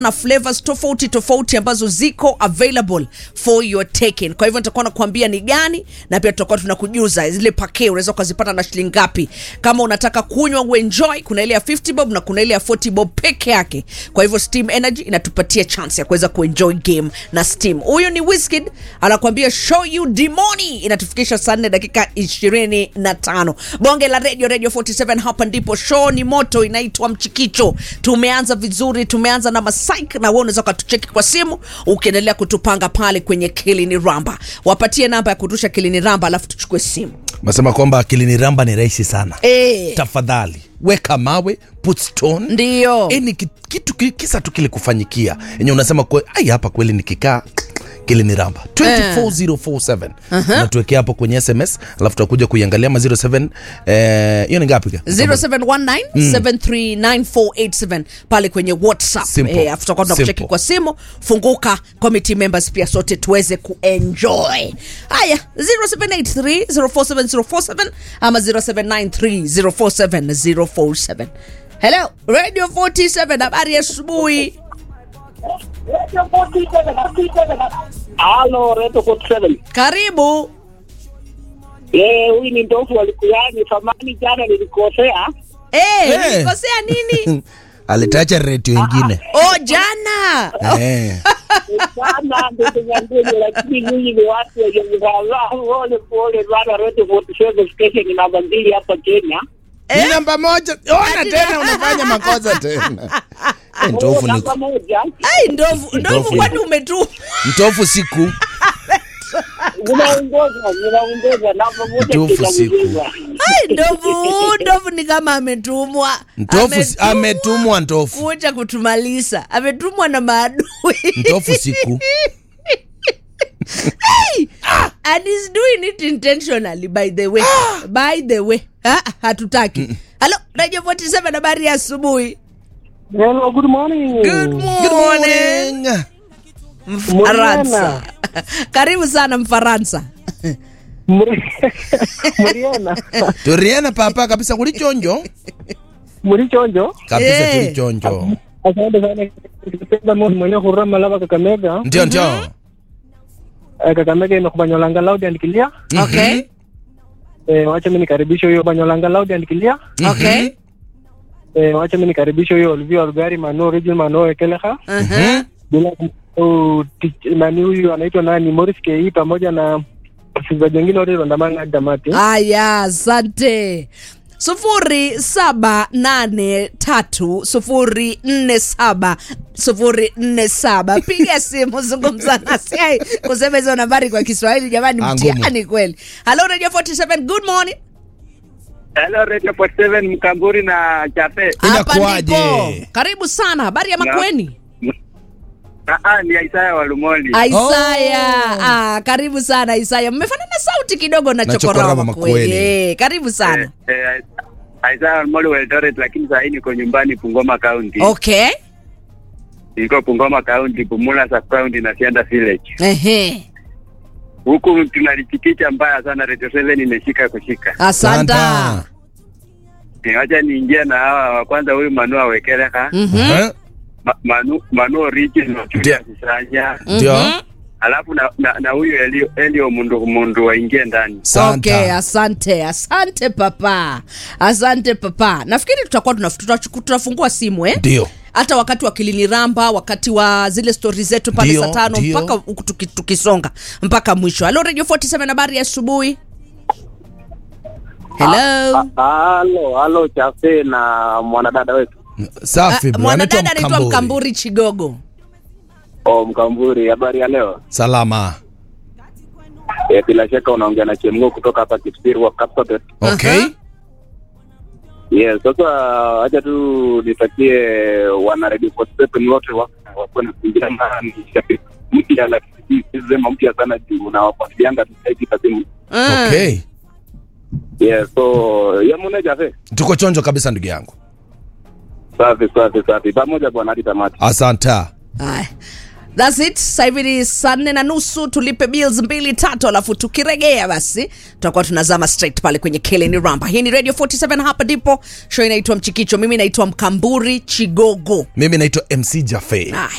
na flavors tofauti tofauti ambazo ziko available for your taking. Kwa hivyo nitakuwa nakuambia ni gani, na pia tutakuwa tunakujuza zile pake unaweza ukazipata na shilingi ngapi. Kama unataka kunywa uenjoy, kuna ile ya 50 bob na kuna ile ya 40 bob peke yake. Kwa hivyo Steam Energy inatupatia chance ya kuweza kuenjoy game na Steam. Huyu ni Wizkid anakuambia show you demoni, inatufikisha saa 4 dakika 25. Bonge la radio radio 47, hapa ndipo show ni moto, inaitwa Mchikicho. Tumeanza vizuri, tumeanza na masaik, na wewe unaweza ukatucheki kwa simu ukiendelea kutupanga pale kwenye Kilini Ramba. Wapatie namba ya kutusha Kilini Ramba, alafu tuchukue simu Nasema kwamba akilini ramba ni rahisi sana. eh. Tafadhali weka mawe, put stone. Ndio Yaani ki- kitu ki- kisa tu kile kufanyikia yenye unasema kwe, ai hapa kweli nikikaa kile ni ramba 24047 natuwekea hapo kwenye sms alafu tutakuja kuiangalia ma 07 eh, hiyo ni ngapi ka? 0719739487 pale kwenye whatsapp Simple. eh, afu tutakuwa tunakucheki Simple. kwa simu funguka committee members pia sote tuweze kuenjoy haya 0783047047 ama 0793047047 hello radio 47 habari ya asubuhi Halo, Reto 47. karibu Eh, huyu ni ndofu walikuyani samani jana nilikosea. eh, Eh. nilikosea nini alitacha redio ingine oh jana eh. Sana ndio nyambeni lakini nyinyi ni watu wenye mzaa pole pole bana Reto 47 station namba mbili hapa Kenya. ni namba moja ona tena unafanya makosa tena eh, ntofu ni Namba moja. ai ndovu ndovu Ndovu. kwani umetuma mtofu siku Unaongoza, unaongoza namba moja Ndofu Kenya siku. mzima. Ai, ndovu ndovu ni kama ametumwa ntofu si- ametumwa ntofu kuja kutumaliza ametumwa na maadui ntofu siku and he's doing it intentionally by the way by the way ah, hatutaki halo radio 47 habari ya asubuhi Hello, good morning. good morning mfaransa karibu sana mfaransa Muriana. turiena papa kabisa kuli chonjo Muri chonjo. kabisa Eh. tuli chonjo Asante sana. Nikipenda mo mwenye hurama lava Kakamega. ndio ndio Eh, Kakamega imekubanyolanga loud and clear. okay Eh, wacha mimi nikaribishe huyo Banyolanga loud and clear. okay Eh, wacha mimi nikaribishe huyo Olivia Olgari Mano Region Mano Ekeleha. uh-huh. Bila kumsahau tich- nani huyu anaitwa nani Morris Kei pamoja na wachezaji wengine wote wandamana hadi tamati. Aya, asante. sufuri saba nane tatu sufuri nne saba sufuri nne saba piga simu zungumza nasi Ai, kusema hizo nambari kwa kiswahili jamani Ah, ngumu. mtihani kweli halo radio 47 good morning Hello Radio 47 Mkamburi na Chape. hapa Inakuwaje? ndipo karibu sana habari ya makweni Ah, ah, ni Isaya wa Lumoli. Isaya Oh. ah, karibu sana Isaya mmefanana sauti kidogo na Na chokorama Chokorama makweli Makweli. eh, karibu sana Eh, eh, Isaya wa Lumoli wa Eldoret lakini saa hii niko nyumbani Bungoma County. okay Niko Bungoma County, Bumula sub county na Sianda village. Ehe. Huku tunalichikicha mbaya sana Radio 7 imeshika kushika. asanta Santa. Eh, Wacha niingie na hawa wa kwanza huyu Manu Awekeleka. Mhm. Eh, Ma, Manu Manu Origin wa Ndio. Kisanya. ndio Mhm. Alafu na na, na huyu Elio Elio Mundu Mundu waingie ndani. Santa. Okay, asante asante papa asante papa nafikiri tutakuwa tunaf- tutachu- tutafungua simu eh? ndio hata wakati wa kiliniramba wakati wa zile stori zetu pale Ndio, saa tano ndio. mpaka huku tuki- tukisonga mpaka mwisho halo radio 47 habari ya asubuhi hello Halo, halo Chafe na mwanadada wetu. safi Ah, bro, mwanadada anaitwa anaitwa Mkamburi. mkamburi chigogo Oh, Mkamburi, habari ya leo? salama E, bila shaka unaongea na Chemgo kutoka hapa Kipsiri wa Kapsabet. okay Aha. Yes, sasa acha tu nitakie wana Radio 47 wote wa- wakuwe na vijana ni shabiki mpya, lakini si sema mpya sana juu na wafuatilianga tu zaidi kasimu. Ah. okay Yes, so yamune Chafe. tuko chonjo kabisa ndugu yangu Safi safi safi, pamoja bwana hadi tamati. asanta Haya. That's it. Sasa hivi ni saa nne na nusu, tulipe bills mbili tatu, alafu tukiregea basi tutakuwa tunazama straight pale kwenye Keleni Ramba. Hii ni Radio 47, hapa ndipo show inaitwa Mchikicho. Mimi naitwa Mkamburi Chigogo. mimi naitwa mc jafe Ah,